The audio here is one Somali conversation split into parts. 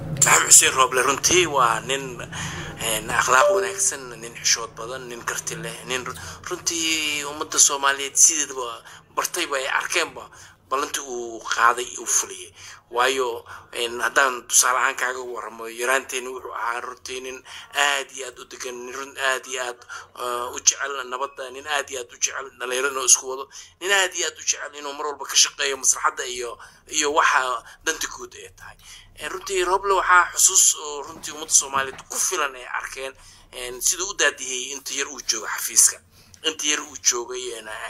maxamed xuseen rooble runtii waa nin akhlaaq wanaagsan nin xishood badan nin karti leh nin runtii ummadda soomaaliyeed sideedaba bartayba ay arkeenba ballantii uu qaaday uu fuliyay waayo haddaan tusaale ahaan kaaga waramo yaraanteeni wuxuu ahaa runtii nin aad iyo aad u degan nin aad iyo aad u jecel nabadda nin aad iyo aad u jecel dhalinyaro inuu isku wado nin aad iyo aad u jecel inuu mar walba ka shaqeeyo maslaxadda iyo iyo waxa danta guud ay tahay runtii roble waxaa xusuus oo runtii ummadda soomaaliyeed ku filan ay arkeen siduu u daadihiyey inta yar uu joogo xafiiska inta yar uu joogay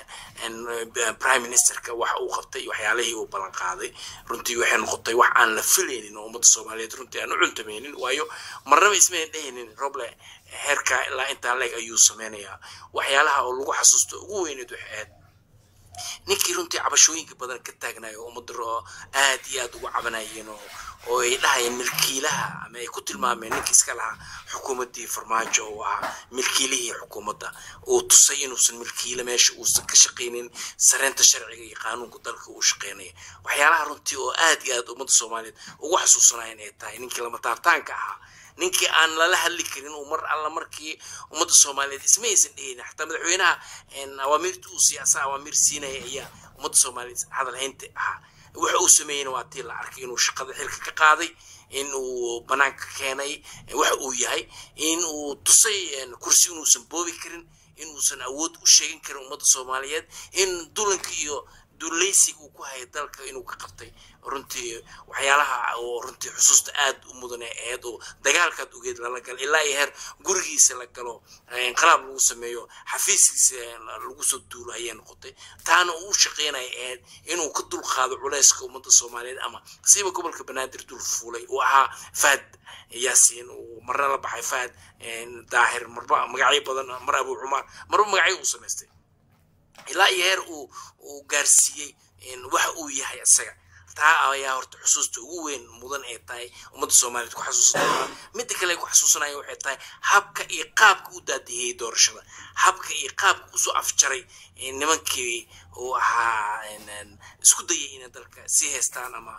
prime ministerka waxa uu qabtay waxyaalihii uu ballan qaaday runtii waxay noqotay wax aan la filaynin oo ummadda soomaaliyeed runtii aan u cuntamaynin waayo marnaba ismayn dhehaynin roble heerkaa ilaa intaa leeg ayuu sameynayaa waxyaalaha oo lagu xasuusto ugu weyneed waxay ahayd ninkii runtii cabashooyinka badan ka taagnayo ummadda aad iyo aad ugu cabanayeen oo oo ay dhahayeen milkiilaha ama ay ku tilmaameen ninkii iska lahaa xukuumaddii farmaajo oo ahaa milkiilihii xukuumadda uu tusay inuusan milkiile meesha uusan ka shaqaynin sareynta sharciga iyo qaanuunka dalka uu shaqaynaya waxyaalaha runtii oo aad iyo aad ummadda soomaaliyeed ugu xasuusanayen ay tahay ninkii lama taartaanka ahaa ninkii aan lala hadli karin uu mar alla markii ummadda soomaaliyeed isma aysan dhehaynin xataa madaxweynaha awaamiirta uu siyaasa awaamiir siinaya ayaa ummadda soomaaliyeed hadal haynta ahaa waxa uu sameeyeyna waa tii la arkay inuu shaqada xilka ka qaaday in uu banaanka keenay waxa uu yahay in uu tusay kursi inuusan boobi karin inuusan awood u sheegan karin ummadda soomaaliyeed in dulanka iyo dulaysiga uu ku hayay dalka inuu ka qabtay runtii waxyaalaha oo runtii xusuusta aad u mudane aheyd oo dagaalkaad ogeed lala galo ilaa iyo heer gurigiisa la galo inqalaab lagu sameeyo xafiiskiisa lagu soo duulo ayay noqotay taana uu shaqeynaya aheyd inuu ka dulqaado culayska ummadda soomaaliyeed ama siiba gobolka banaadir dul fuulay uu ahaa faad yaasiin uu marna la baxay faad daahir marba magacyo badan mar abu cumar marba magacyo uu samaystay ilaa iyo heer uu uu gaarsiiyey waxa uu yahay isaga taa ayaa horta xusuusta ugu weyn mudan ee tahay ummadda soomaaliyeed ku xasuusanaa midda kale ay ku xasuusanaya waxay tahay habka iyo qaabka u daadihiyey doorashada habka iyo qaabka usoo afjaray nimankii uu ahaa isku dayay inay dalka sii haystaan ama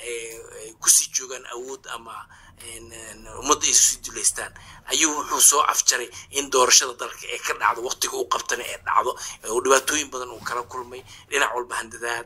kusii joogaan awood ama ummadda ay sii duleystaan ayuu wuxuu soo afjaray in doorashada dalka ee ka dhacdo waqtiga u qabtana ee dhacdo oo dhibaatooyin badan uu kala kulmay dhinac walba handadaad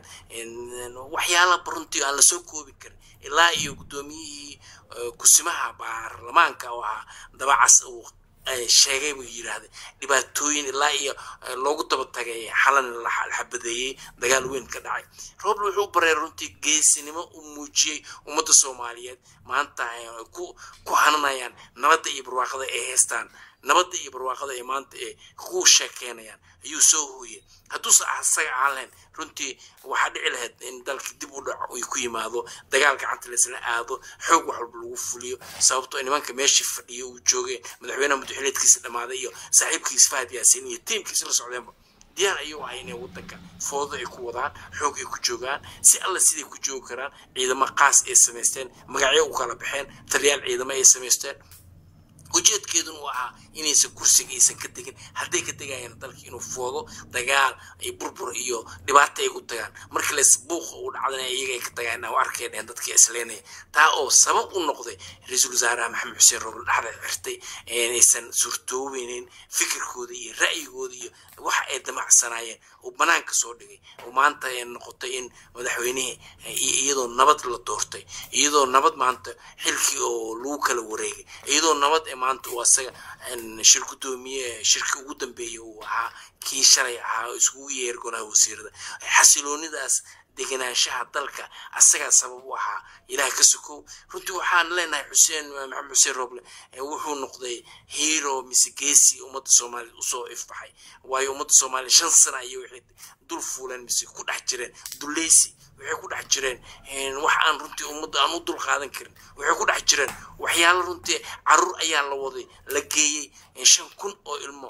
waxyaala runtii aan lasoo koobi karin ilaa iyo guddoomiyihii kusimaha baarlamaanka oo ahaa dabacas uu sheegay buu yidhaahday dhibaatooyin ilaa iyo loogu daba tagay xalan la xabadeeyey dagaal weyn ka dhacay roble wuxuu bareer runtii geesinimo u muujiyey ummadda soomaaliyeed maanta ku ku hananayaan nabadda iyo barwaaqada ay haystaan nabadda iyo barwaaqada ay maanta ee ku sheekeynayaan ayuu soo hooyey hadduusa asaga aan lahayn runtii waxaa dhici lahayd in dalka dib u dhaco ay ku yimaado dagaal gacanta laisla aado xoog wax walba lagu fuliyo sababtoo nimanka meeshii fadhiyo uu joogeen madaxweynaha madaxweyneedkiisa dhammaaday iyo saaxiibkiisa fahad yaasiin iyo tiimkiisa la socdeenba diyaar ayuu ahay inay waddanka foodo ay ku wadaan xoog ay ku joogaan si alla siday ku joogi karaan ciidamo qaas ay samaysteen magacyo u kala baxeen taliyaal ciidamo ay samaysteen ujeedkeeduna uu ahaa inaysan kursiga aysan ka degin hadday ka degayaan dalka inuu foodo dagaal ay burbur iyo dhibaato ay ku tagaan markii les buuqa uu dhacdana iyaga ay ka tagaan u arkay dheen dadkii isleenaya taa oo sabab u noqday ra-iisul wasaaraha maxamed xuseen roble dhexda xirtay inaysan suurtoobeynin fikirkooda iyo ra'yigooda iyo waxa ay damacsanaayeen uu banaanka soo dhigay oo maanta ay noqotay in madaxweynihii iyadoo nabad la doortay iyadoo nabad maanta xilkii oo lagu kala wareegay iyadoo nabad ee maanta uu asaga shir gudoomiye shirkii ugu dambeeyey uu ahaa kii shalay ahaa oo iskugu yeer golaha wasiirada xasiloonidaas degenaanshaha dalka asagaa sabab u ahaa ilaah ka sokow runtii waxaan leenahay xuseen maxamed xuseen roble wuxuu noqday hero mise geesi ummadda soomaaliyeed usoo ifbaxay waayo ummadda soomaaliya shan sana ayay waxay dul fuuleen mise ku dhex jireen duleysi waxay ku dhex jireen wax aan runtii ummadda aan u dul qaadan karin waxay ku dhex jireen waxyaalo runtii caruur ayaa la waday la geeyey shan kun oo ilmo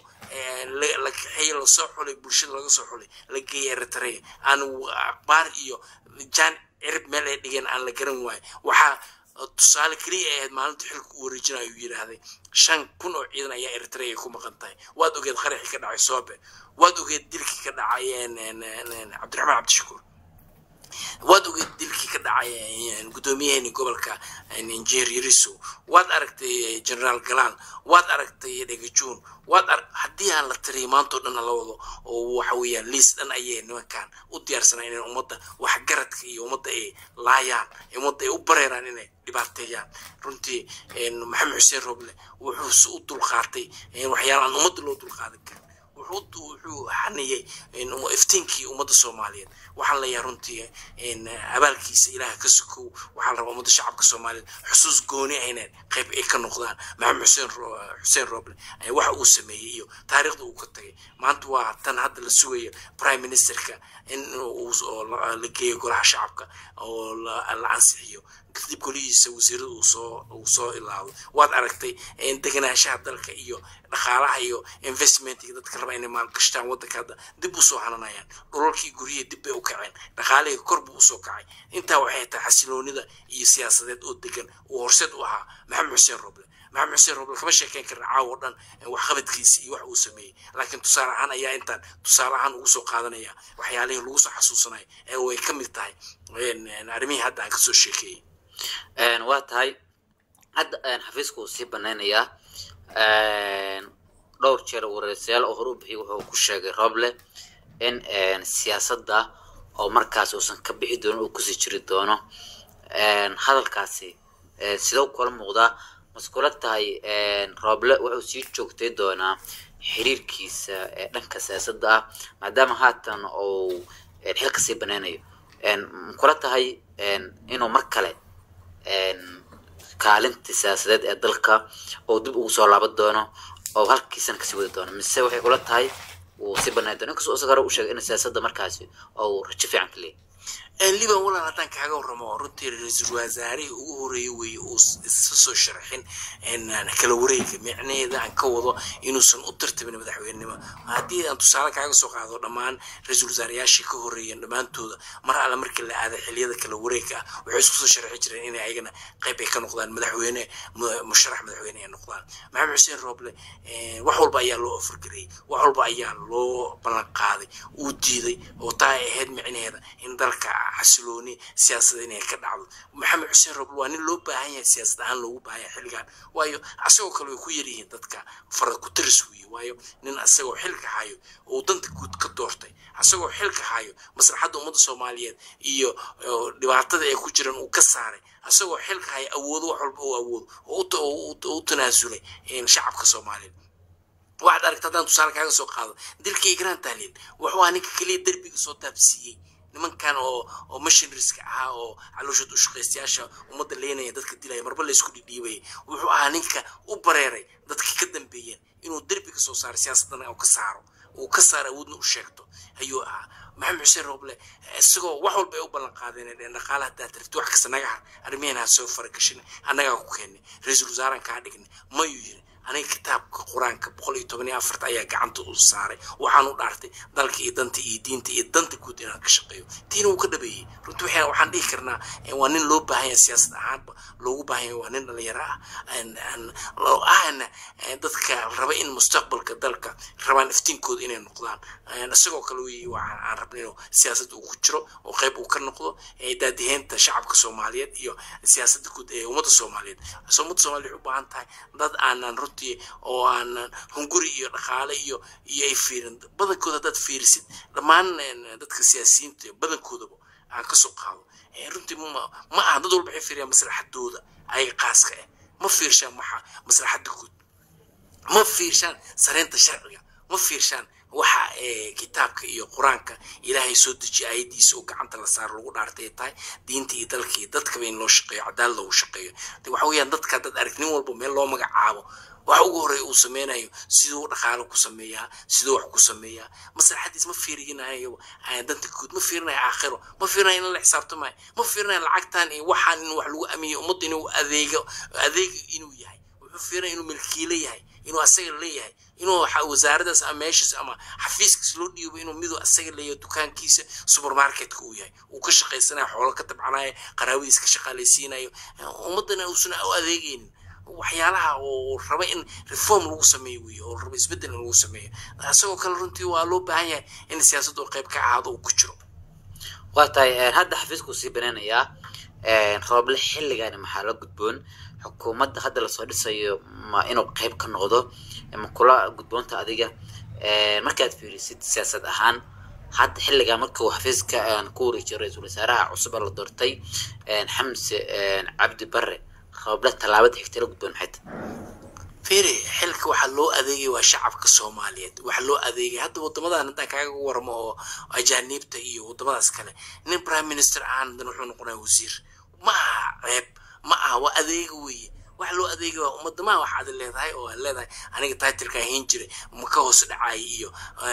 la kaxeeyey lasoo xulay bulshada laga soo xulay la geeyey eritrea aan aqbaar iyo jaan cirib meel ay dhigeen aan la garan waayo waxaa tusaale keliya ahayd maalinta xilka u wareejina ayuu yidhaahday shan kun oo ciidan ayaa eritrea ay ku maqan tahay waad ogeed qaraxii ka dhacay soobe waad ogeed dilkii ka dhacay cabdiraxmaan cabdishakuur waad ogeed dilkii ka dhacay guddoomiyaheeni gobolka injineer yariso waad aragtay generaal galaan waad aragtay dhegajuun waad ar haddii aan la tiriyo maantao dhan la wado oo waxa weeyaan liis dhan ayay nimankan u diyaarsanaa inay ummadda waxgaradka iyo ummadda ay laayaan ummadda ay u bareeraan inay dhibaateeyaan runtii maxamed xuseen roble wuxuu u dulqaatay waxyaalahan ummadda loo dulqaadan karin wuxuu xaniyey iftiinkii ummadda soomaaliyeed waxaan leeyahay runtii abaalkiisa ilaaha ka sukow waxaa la rabaa ummadda shacabka soomaaliyeed xusuus gooni ah inay qayb ay ka noqdaan maxamed xuseen xuseen roble waxa uu sameeyey iyo taariikhda uu ka tagay maanta waa tan hadda la sugayo prime ministerka in uu la geeyo golaha shacabka oo la ansixiyo kadib golihiisa wasiirada uu soo uu soo ilaaway waad aragtay deganaanshaha dalka iyo dhaqaalaha iyo investmentiga dadka raba inay maalgashtaan waddanka hadda dib usoo hananayaan dhulalkii guryihii dib bay u kaceen dhaqaalihii kor buu usoo kacay intaa waxay tahay xasiloonida iyo siyaasadeed oo degan uu horseed u ahaa maxamed xuseen roble maxamed xuseen roble kama sheekeyn karna caawo dhan waxqabadkiisa iyo wax uu sameeyey laakiin tusaale ahaan ayaa intaan tusaale ahaan ugu soo qaadanaya waxyaalihii lagu soo xasuusanaya ee way ka mid tahay arrimihii hadda aan kasoo sheekeeyey waa tahay hadda xafiiska uu sii banaynayaa dhowr jeer wareysayaal oo hore u bixiyay wuxuu ku sheegay roble in siyaasadda oo markaas uusan ka bixi doonin uu kusii jiri doono hadalkaasi sidoo kula muuqdaa maskula tahay roble wuxuu sii joogtay doonaa xiriirkiisa dhanka siyaasadda ah maadaama haatan uu xilka sii banaynayo makula tahay inuu mar kale kaalintii siyaasadeed ee dalka oo dib ugu soo laaban doono oo halkiisana kasii wadi doono mise waxay kula tahay uu sii banayn doono inkastoo isaga hore u sheegay in siyaasadda markaasi oo rajo fiican ka leeyahy liban walaal haddaan kaaga warramo runtii ra-iisul wasaarihii ugu horeeyey weeye uu isa soo sharxin kala wareega micnaheeda aan ka wado inuusan u tartabin madaxweynenimo haddii aan tusaale kaaga soo qaado dhammaan ra-iisul wasaarayaashii ka horeeyeen dhammaantooda mar alle markii la aaday xiliyada kala wareega ah waxay isku soo sharxi jireen inay ayagana qayb ay ka noqdaan madaxweyne musharax madaxweyne ay noqdaan maxamed xuseen roble wax walba ayaa loo ofargareyey wax walba ayaa loo ballan qaaday uu diiday oo taa ay ahayd micnaheeda in dalka xasilooni siyaasada inay ka dhacdo maxamed xuseen roble waa nin loo baahan yahay siyaasad ahaan loogu baahan yahay xilligan waayo asagoo kale way ku yaryihiin dadka farad ku taris weeye waayo nin asagoo xilka hayo oo danta guud ka doortay asagoo xilka hayo maslaxadda ummadda soomaaliyeed iyo dhibaatada ay ku jiraan uu ka saaray asagoo xilka hayo awoodo wax walba uu awoodo oo u tanaasulay shacabka soomaaliyeed waxaad aragta haddaan tusaale kaaga soo qaado dilka igraan tahliil wuxuu ahaa ninka keliya derbiga soo taabsiiyey nimankan oo oo missionariska ahaa oo calooshad u shaqaystayaasha ummadda leenaya dadka dilaya marba laysku dhidhiibayay wuxuu ahaa ninka u bareeray dadkii ka dambeeyeen inuu derbiga soo saaro siyaasadana uu ka saaro uu ka saaro awoodna u sheegto ayuu ahaa maxamed xuseen roble isagoo wax walba ay u ballan qaadeen dheen dhaqaalaha haddaad tarti wax kasta naga har arrimihiina ha soo faragashin annagaa ku keennay ra-iisul wasaaraan kaa dhignay mayuu yiri aniga kitaabka qur-aanka boqol iyo toban iyo afarta ayaa gacanta u saaray waxaan u dhaartay dalka iyo danta iyo diinta iyo danta guud inaan ka shaqeeyo tiina wuu ka dhabeeyey runtii waxaan waxaan dhihi karnaa waa nin loo baahan yahay siyaasad ahaanba loogu baahan yahay waa nin dhalinyaro ah ahna dadka raba in mustaqbalka dalka rabaan iftiinkooda inay noqdaan isagoo kale wey aan rabna inuu siyaasad uu ku jiro oo qayb uu ka noqdo daadiheynta shacabka soomaaliyeed iyo siyaasadda guud ee ummadda soomaaliyeed ummadda soomaaliyeed waxay u baahan tahay dad aanan runtii oo aanan hunguri iyo dhaqaale iyo iyo ay fiirin badankooda haddaad fiirisid dhammaan dadka siyaasiyiinta badankoodaba aan kasoo qaado runtii ma aha dad walba waxay fiiriyaan maslaxadooda ayaga qaaska ah ma fiirshaan maxa maslaxadda guud ma fiirshaan sareynta sharciga ma fiirshaan waxa kitaabka iyo qur-aanka ilaahay soo dejiya ayadiisa oo gacanta la saaro lagu dhaartay tahay diinta iyo dalka iyo dadkaba in loo shaqeeyo cadaalad loogu shaqeeyo waxa weeyaan dadka haddaad arag nin walba meel loo magacaabo waxa ugu horeeya uu sameynayo siduu dhaqaalo ku sameeyaa siduu wax ku sameeyaa maslaxadiis ma fiirinayo danta guud ma fiirinayo aakhiro ma fiirinayo in la xisaabtamayo ma fiirinayo lacagtan iyo waxaan in wax lagu amiyo ummadda inuu adeego adeeg inuu yahay wuxuu fiirinaya inuu milkiile yahay inuu asaga leeyahay inuu wasaaradaas ama meeshaas ama xafiiskiis loo dhiibo inuu miduu asaga leeyahay dukaankiisa supermarketka uu yahay uu ka shaqaysanayo xoolo ka tabcanayo qaraabadiis ka shaqaalaysiinayo ummaddana uusan u adeegaynin waxyaalaha oo raba in reform lagu sameeyo wey oo raba isbeddel in lagu sameeyo isagoo kale runtii waa loo baahan yahay in siyaasaddu qayb ka ahaado uu ku jiro waa tahay hadda xafiisku sii banaynayaa rooble xilligaani maxaa la gudboon xukuumadda hadda lasoo dhisayo ma inuu qeyb ka noqdo ma kula gudboonta adiga markaad fiirisid siyaasad ahaan hadda xilligan markuu xafiiska ku wareejiyo ra-iisul wasaaraha cusub ee la doortay xamse cabdi bare rooble tallaabada xigta la gudboon maxay tahay firi xilka waxaa loo adeegay waa shacabka soomaaliyeed waxaa loo adeegay hadda wadamadan haddaan kaaga warmo oo ajaaniibta iyo wadamadaas kale nin prime minister ahaan hadan wuxuu noqonaya wasiir ma aha ceeb ma aha waa adeega weeye waxa loo adeegay waa umadamaha waxaad leedahay oo aad leedahay aniga titleka ahayn jiray ma ka hoos dhacay iyo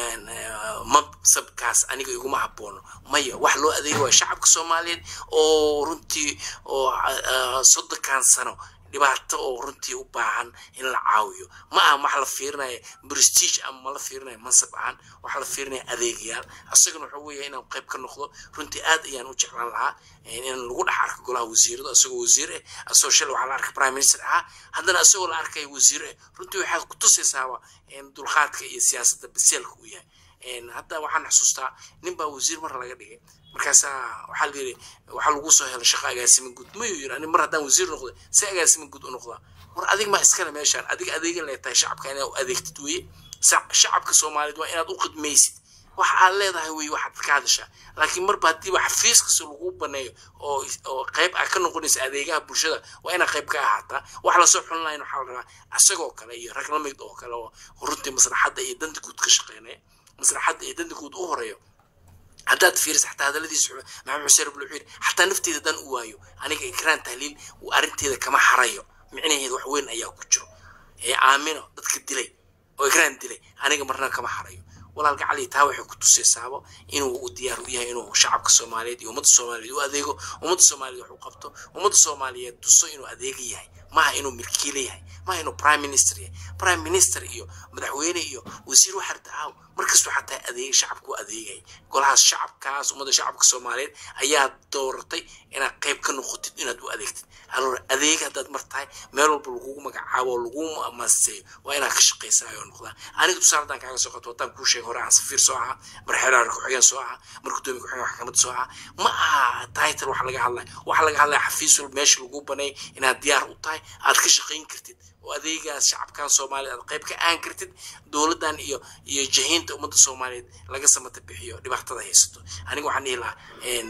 mansabkaas aniga iguma haboono maya waxa loo adeegay waa shacabka soomaaliyeed oo runtii oo soddonkan sano dhibaato oo runtii u baahan in la caawiyo ma aha waxa la fiirinaya prestige ama ma la fiirinaya mansab ahaan waxa la fiirinaya adeegayaal isagana wuxuu weeyahay inaan qayb ka noqdo runtii aad ayaan u jeclaan lahaa in lagu dhex arko golaha wasiirada isagoo wasiir eh asagoo shal waxaa la arkay prime minister ahaa haddana isagoo la arkaya wasiir eh runtii waxaad ku tusaysaaba dulqaadka iyo siyaasadda baseelka uu yahay hadda waxaan xusuustaa nin baa wasiir mar laga dhigay markaasaa waxaa la yidhi waxaa lagu soo helay shaqo agaasima guud mayuu yidhi ani mar haddaan wasiir noqday si agaasima guud u noqdaa war adig ma iskale meeshaan adiga adeegan leetahay shacabka inaad u adeegtid weye shacabka soomaaliyeed waa inaad u khidmaysid waxa aad leedahay wey waxaad ka hadashaa laakiin marba haddiiba xafiis kasta lagu baneeyo oo oo qayb ah ka noqonaysa adeegaha bulshada waa inaad qayb ka ahaataa wax lasoo xulin lahayn waxaa la rabaa isagoo kale iyo rag lamid oo kale oo runtii maslaxadda iyo danta guud ka shaqeynaya maslaxadda iyo danta guud u horeeyo haddaad fiiriso xataa hadaladiisa maxamed xuseen rabul wuxuu yidhi xataa nafteeda haddaan u waayo aniga ikraan tahliil arrinteeda kama harayo micnaheeda wax weyn ayaa ku jiro ee aamino dadka dilay oo ikraan dilay aniga marna kama harayo walaalka cali taa waxay ku tusaysaabo inuu u diyaar u yahay inuu shacabka soomaaliyeed iyo ummadda soomaaliyeed u adeego ummadda soomaaliyeed wax u qabto ummadda soomaaliyeed tuso inuu adeega yahay maaha inuu milkiile yahay maaha inuu prime minister yahay prime minister iyo madaxweyne iyo wasiir waxarta aaw markastoo xataa adeega shacabka u adeegay golahaas shacabkaas ummadda shacabka soomaaliyeed ayaa dooratay inaad qayb ka noqotid inaad u adeegtid aloor adeega haddaad mar tahay meel walba lagugu magacaabo oo lagu maaseeyo waa inaad ka shaqaysaa oo noqdaa aniga tusaale haddaan kaaga soo qato haddaan kuu sheegay hore aan safiir soo ahaa mar xeeraar ku-xigeen soo ahaa mar gudoomiye ku-xigeen maxkamad soo ahaa ma aha title wax laga hadlaya waxa laga hadlaya xafiis walba meesha lagu baneey inaad diyaar u tahay aad ka shaqayn kartid oo adeegaas shacabkan soomaaliyeed aad qayb ka aan kartid dowladdan iyo iyo jahiinta ummadda soomaaliyeed laga samata bixiyo dhibaatada haysato aniga waxaan dhihi lahaa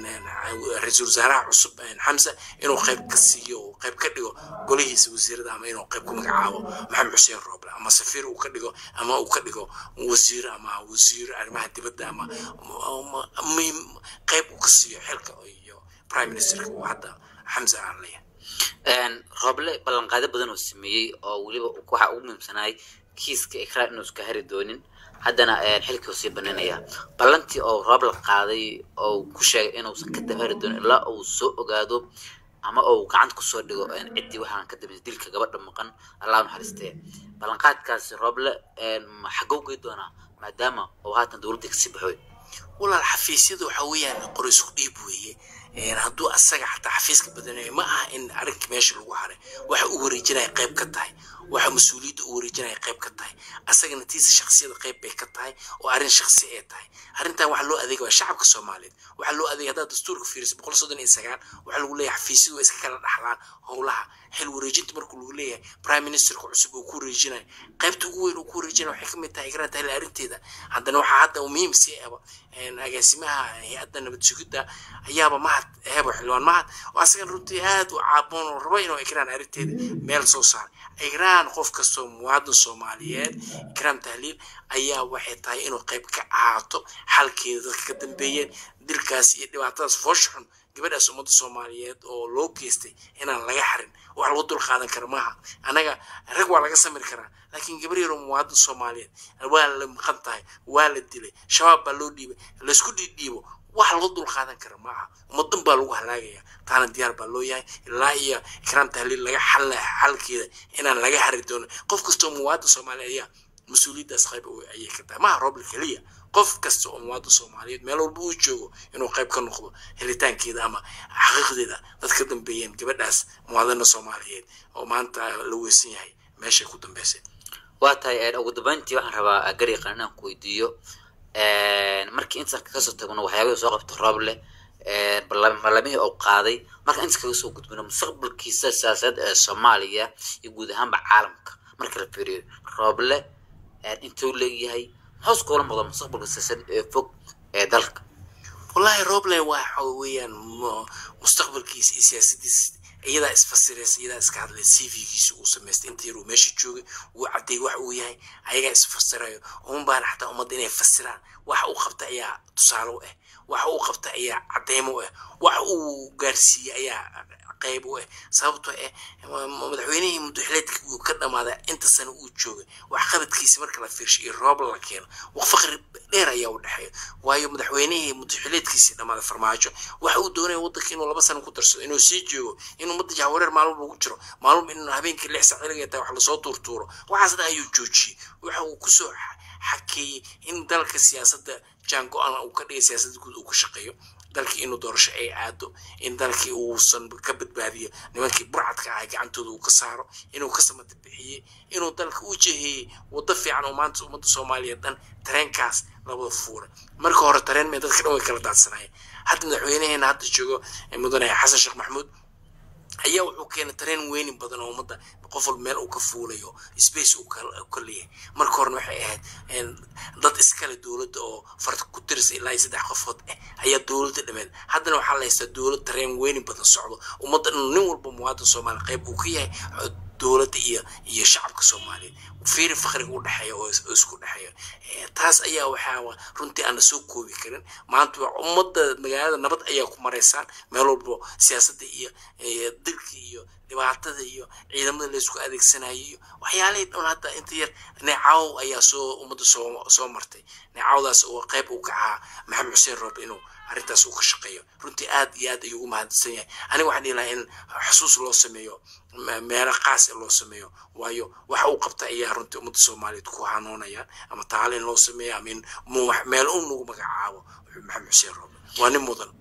ra-iisul wasaaraha cusub xamse inuu qayb ka siiyo oo qayb ka dhigo golihiisa wasiirada ama inuu qayb ku magacaabo maxamed xuseen rooble ama safiir uu ka dhigo ama uu ka dhigo wasiir ama wasiir arrimaha dibadda ama qayb uu ka siiyo xilka iyo prime ministerka uu hadda xamse aan leeyahay rooble ballanqaado badan oo sameeyey oo weliba waxa ugu muhiimsanaay kiiska ikraan inuu iska hari doonin haddana xilkii sii banaynaya ballantii oo roob la qaaday oo ku sheegay inuusan ka dabari doonin ilaa uu soo ogaado ama uu gacanta kusoo dhigo ciddii waxaan ka dambeysay dilka gabadha maqan allah naxariistee ballanqaadkaasi rooble xagow gey doonaa maadaama uu haatan dowladda kasii baxoy walaal xafiisyada waxa weeyaan qori isku dhiib weeye hadduu asaga xataa xafiiska badanayo ma aha in arrinka meesha lagu haray waxa uu wareejinaya qayb ka tahay waxa mas-uuliyadda uu wareejinaya qayb ka tahay asagana tiisa shaksiyada qayb bay ka tahay oo arrin shaksi ee tahay arrintan waxa loo adeega waa shacabka soomaaliyeed waxaa loo adeegay haddaad dastuurka fiiriso boqol soddon iyo sagaal waxaa lagu leeyahay xafiisyadu waa iska kala dhaxlaan howlaha xil wareejinta markuu lagu leeyahay prime ministerka cusub uu ku wareejinayo qaybta ugu weyn uu ku wareejinayo waxay kamid tahay igraan tahli arrinteeda haddana waxaa hadda muhiim sii aba agaasimaha hay-adda nabad sugidda ayaaba mahad hebo xildhibaan mahad oo asagan runtii aad u caaboon oo rabo inuu igraan arrinteeda meel soo saaray igraan qof kastoo muwaadin soomaaliyeed ikraam tahliil ayaa waxay tahay inuu qayb ka ahaato xalkeeda dadka ka dambeeyeen dilkaas iyo dhibaatadaas foosh xun gabadhaas ummadda soomaaliyeed oo loo geystay inaan laga xarin wax lagu dul qaadan kara maaha annaga rag waa laga samiri karaa laakiin gabar yaroo muwaadin soomaaliyeed waa la maqan tahay waa la dilay shabaab baa loo dhiibay laysku dhiidhiibo wax lagu dul qaadan kara maaha ummadan baa lagu halaagaya taana diyaar baa loo yahay ilaa iyo ikraam tahliil laga xal xalkeeda inaan laga xari doono qof kastoo muwaadin soomaaliyeed ayaa mas-uuliyaddaas qayb ayay ka tahay maaha roobla keliya qof kasta oo muwaadin soomaaliyeed meel walba uu joogo inuu qayb ka noqdo helitaankeeda ama xaqiiqdeeda dad ka dambeeyeen gabadhaas muwaadina soomaaliyeed oo maanta la weysan yahay meeshay ku dambeysay waa tahay ugu dambeyntii waxaan rabaa gariiqan inaan ku weydiiyo markii intaan kasoo tagno waxyaabihii soo qabta rooble ballamihii oo qaaday marka inta kaga soo gudbino mustaqbalkiisa siyaasadeed ee soomaaliya iyo guud ahaanba caalamka marka la fiiriyo rooble intuu leeyahay maxuus kula muuqda mustaqbalka siyaasadeed ee fog ee dalka wallahi roble waxa weeyaan mustaqbalkiisa iyo siyaasadiisa iyadaa isfasiraysa iyadaa iska hadlay c v-giisa uu samaystay inta yar uu meesha joogay uu caddeey wax uu yahay ayagaa isfasirayo uma baana xataa ummadda inay fasiraan waxa uu qabta ayaa tusaale u ah waxa uu qabta ayaa cadeymo u ah waxa uu gaarsiiyey ayaa qayb u ah sababtoo ah madaxweynihii muddaxileedka uu ka dhamaaday inta sano uu joogay wax qabadkiisa marka la fiirsho iyo roob la keeno wax faqri dheer ayaa u dhexeeya waayo madaxweynihii muddaxileedkiisii dhamaaday farmaajo waxa uu doonaya waddanka inuu laba sano ku darsado inuu sii joogo inuu ummadda jahwareer maalmo ugu jiro maalmo in habeenkii lix sac xiliga tahay wax lasoo tuurtuuro waxaas dhan ayuu joojiyey waxa uu kusoo xakeeyey in dalka siyaasadda jaan go-aan uu ka dhigay siyaasadda guud uu ka shaqeeyo dalkii inuu doorasho ay aado in dalkii uusan ka badbaadiyo nimankii burcadka ahay gacantooda uu ka saaro inuu ka samata bixiyey inuu dalka u jeheeyey waddo fiican oo maanta ummadda soomaaliya dhan tareenkaas labada fuura marka hore tareen mee dadka dhan way kala daadsanayeen hadda madaxweynaheena hadda joogo mudane xasan sheekh maxamuud ayaa wuxuu keenay tareen weynin badan oo ummadda qof walba meel uu ka fuulayo space uu ka leeyahay marka horena waxay ahayd dad iskale dowladda oo farta ku tirisa ilaa iyo saddex qofood ah ayaa dowladda dhameed haddana waxaa la haystaa dowlad tareen weynin badan socdo ummadda nin walba muwaadin soomaaliya qayb uu ka yahay dowladda iyo iyo shacabka soomaaliyeed fiiri fakriga u dhexeeya oo isku dhexeeya taas ayaa waxaa runtii aan soo koobi karin maanta ummadda magaalada nabad ayaa ku maraysaan meel walbo siyaasadda iyo dilka iyo dhibaatada iyo ciidamada laysku adeegsanayo iyo waxyaalihii dhan hadda inta yar neecaw ayaa soo ummadda soo soo martay neecawdaas oo qayb uu ka ahaa maxamed xuseen roob inuu arrintaas uu ka shaqeeyo runtii aad iyo aad ayuu ugu mahadsan yahay aniga waxaan dhihi lahaa in xusuus loo sameeyo meelo qaas loo sameeyo waayo waxa uu qabta ayaa runtii ummadda soomaaliyeed ku hanuunayaan ama taalin loo sameeyo ama in meel un lagu magacaabo maxamed xuseen roobe waa nin mudan